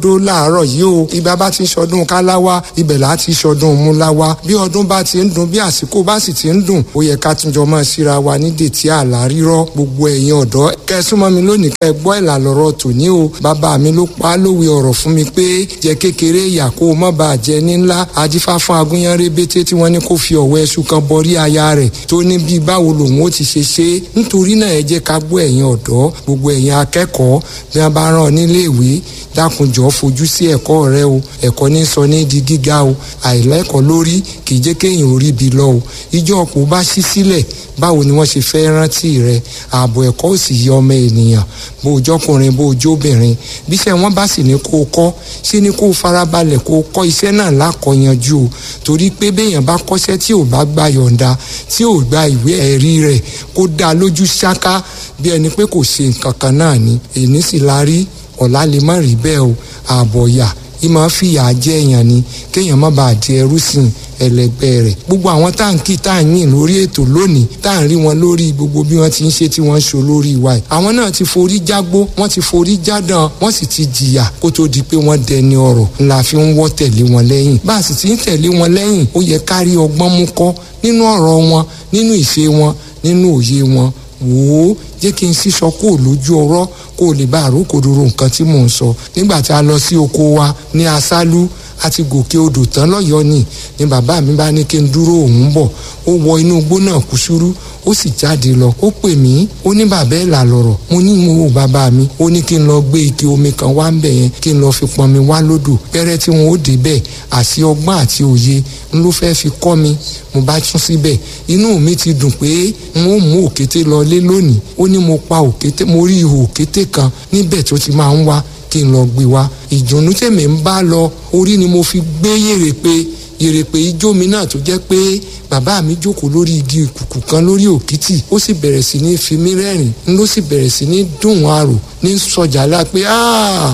dó láàárọ̀ yìí o ibà bá ti ń ṣọdún káláwá ibẹ̀ là á ti ṣọdún múláwá bí ọdún bá ti ń dùn bí àsìkò bá sì ti ń dùn ó yẹ ká túnjọ máa síra wa ní dètí àlá rírọ́ gbogbo ẹ̀yin ọ̀dọ́ kẹ́ súnmọ́ mi lónìí kẹ́ gbọ́ ìlà lọ́rọ̀ tòní o bàbá mi ló pa á lówe ọ̀rọ̀ fún mi pé jẹ kékeré ìyà kó o má bàa jẹ ní ńlá ajífá fún agúnyán rébété tí wọ́n ní kó fi ọ̀wọ́ ẹṣu kan bọrí aya rẹ̀ tó ní bí báwo lòun ó ti ṣe ṣe é nítorí náà ẹ jẹ́ ká gbọ́ ẹ̀yin ọ̀dọ́ gbogbo ẹ̀yin akẹ́kọ̀ọ́ bí wọ́n bá rán ọ nílé ìwé dákunjọ́ fojú sí ẹ̀kọ́ rẹ o ẹ̀kọ́ ní sọ ní di gíga o àìlẹ́kọ̀ọ́ lórí kì í jẹ́ kéèyàn orí bi lọ o ìjọ ọ̀pọ̀ bá ṣí sílẹ̀ báwo ni wọ́n ṣe fẹ́ rántí rẹ ààbò ẹ̀kọ́ ò sì yẹ ọmọ ènìyàn bó o jọkùnrin bó o jóbìnrin bíṣẹ́ wọn bá sì ní kó o kọ́ ṣé ni kó o farabalẹ̀ kó o kọ́ iṣẹ́ náà lákọ̀ọ́yanjú o torí pé béèyàn bá kọ́ṣẹ́ tí ò bá gba yọ̀ǹda tí ò gba ìwé ẹ̀rí rẹ̀ kó dá lójú ṣáká bí ẹni pé kò ṣe nǹkan kan náà ni èní sì la rí ọ̀la lè má rí bẹ́ẹ̀ o ààbọ̀ yà ìmọ̀ fìyà jẹ èèyàn ni kéèyàn má bàa di ẹrú sìn ẹlẹgbẹ́ rẹ̀ gbogbo àwọn táǹkì tá à ń yìn lórí ètò lónìí tá à ń rí wọn lórí gbogbo bí wọ́n ti ń ṣe tí wọ́n ń ṣe olórí wa yìí àwọn náà ti forí jágbó wọ́n ti forí jádàn wọ́n sì ti jìyà kó tó di pé wọ́n dẹni ọ̀rọ̀ ńlá fi ń wọ́ tẹ̀lé wọn lẹ́yìn bá a sì ti ń tẹ̀lé wọn lẹ́yìn ó yẹ kárí ọgbọ́n mú kọ́ nínú ọ̀rọ̀ wọn nínú ìṣe wọn nínú òye wọn wò ó jẹ́ kí n sísọ kó o lójú ọ̀rọ̀ kó o lè bá àrókòdoro nǹkan tí mò ń sọ nígbà tí a lọ sí oko wa ní asálú àti gòkè odò tán lọ́yọ̀ọ́ ni ni bàbá mi bá ní kí n dúró òun bọ̀ ó wọ inú igbó náà kúsúrú ó sì jáde lọ ó pè mí ó ní bàbá ẹ̀ là lọ̀rọ̀ mo ní mo wò bàbá mi ó ní kí n lọ gbé ike omi kan wá ń bẹ̀ yẹn kí n lọ fi pọn mi wá lódò pẹ́rẹ́ tí wọn ó dé bẹ́ẹ̀ àti ọgbọ́n àti òye n ló fẹ́ fi kọ́ mi mo bá tún síbẹ̀ inú mi ti dùn pé n ó mú òkété lọ lé lónìí ó ní mo pa òkété mo rí ihò òkété kan níbẹ̀ tó ti máa ń wá kí n lọ gbé wá ìdùnnú tèmi ń bá lọ orí ni mo fi gbé yèrè pé yèrèpè ijó mi náà tó jẹ́ pé bàbá mi jókòó lórí igi ìkùkù kan lórí òkìtì ó sì bẹ̀rẹ̀ sí ní fi mí rẹ́rìn-ín ló sì bẹ̀rẹ̀ sí ní dùn àrò ní sọjà lá pé